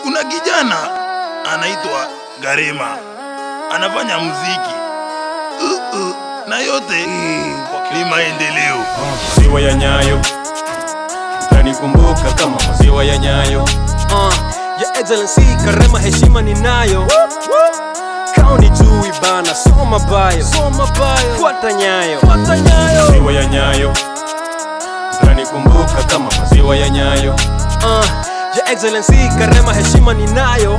kuna kijana anaitwa Garema anafanya muziki uh, uh, na yote ni maendeleo. maziwa ya Nyayo, utanikumbuka kama maziwa ya Nyayo. uh, ya excellency karema heshima ninayo kauni jui bana soma bayo soma bayo fuata nyayo fuata nyayo Maziwa ya Nyayo, utanikumbuka kama maziwa ya Nyayo. uh, ya excellency karema heshima ninayo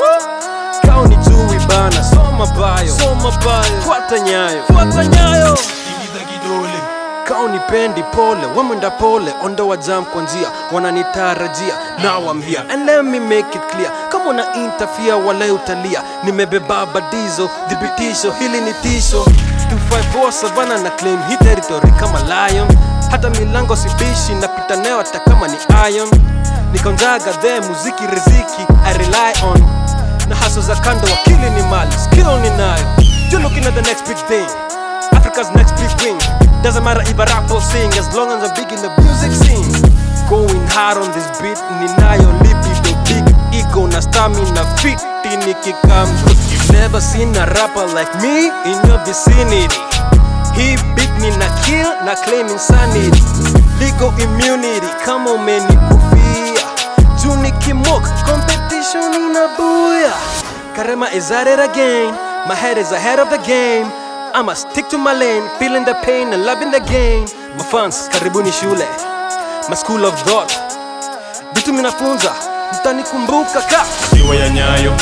kauni jui bana soma bayo soma bayo fuata nyayo fuata nyayo Ingiza kidole kaunipendi pole wamwenda pole ondoa jam kwa njia wananitarajia now I'm here and let me make it clear kama una interfere wala utalia nimebeba badizo dhibitisho hili ni tisho 254 savana na claim hii territory kama lion hata milango sibishi napita nayo hata kama ni iron nikonjaga the muziki riziki I rely on na haso za kando wakili ni mali skill ninayo you're looking at the next big thing Africa's next big wing. Doesn't matter if I rap or sing, as long as I'm big in the music scene. Going hard on this beat, ninayo libido, big ego na stamina fit nikikam through. You've never seen a rapper like me in your vicinity. He beat me na kill na claim insanity. Legal immunity, kama umenikufia. Juu nikimok, competition inabuya. Karema is at it again. My head is ahead of the game. I'ma stick to my lane, feeling the pain and loving the game. My fans, karibuni shule. My school of thought. Vitu minafunza, mtanikumbuka ka. Maziwa ya Nyayo,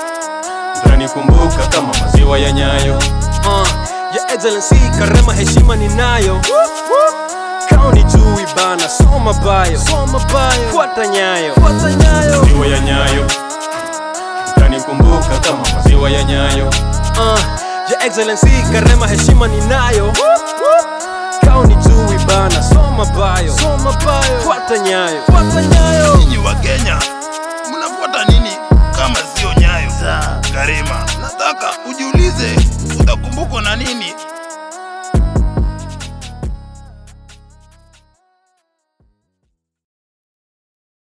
utanikumbuka kama maziwa ya Nyayo. Uh, ya excellency, karema heshima ninayo. Kauni jui bana, soma bayo. Soma bayo. Fuata nyayo. Fuata nyayo. Maziwa ya Nyayo, utanikumbuka kama maziwa ya Nyayo. uh, ya excellency karema heshima ninayo kauni jui bana soma bayo soma bayo fuata nyayo fuata nyayo Nyinyi wa Kenya mnafuata nini kama sio nyayo za Garema? Nataka ujiulize utakumbukwa na nini